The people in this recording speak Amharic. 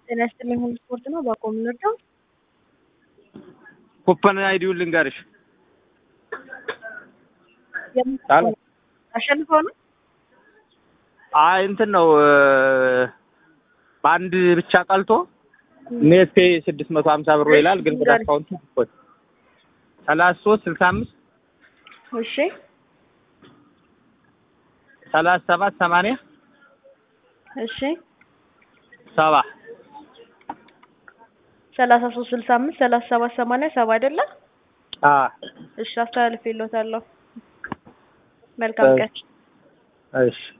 ጤና ይስጥልኝ ሁሉ ስፖርት ነው። ባቆም እንርዳው። ኩፐን አይዲውን ልንገርሽ። የምን አሸንፈው ነው? አይ እንትን ነው በአንድ ብቻ ቀልቶ ኔት ፔይ ስድስት መቶ ሀምሳ ብር ይላል፣ ግን ወደ አካውንቱ ይቆይ ሰላሳ ሶስት ስልሳ አምስት እሺ ሰላሳ ሰባት ሰማንያ እሺ ሰባ ሰላሳ ሶስት ስልሳ አምስት ሰላሳ ሰባት ሰማንያ ሰባ አይደለ? አ እሺ አስተላልፌልዎታለሁ። መልካም ቀን። እሺ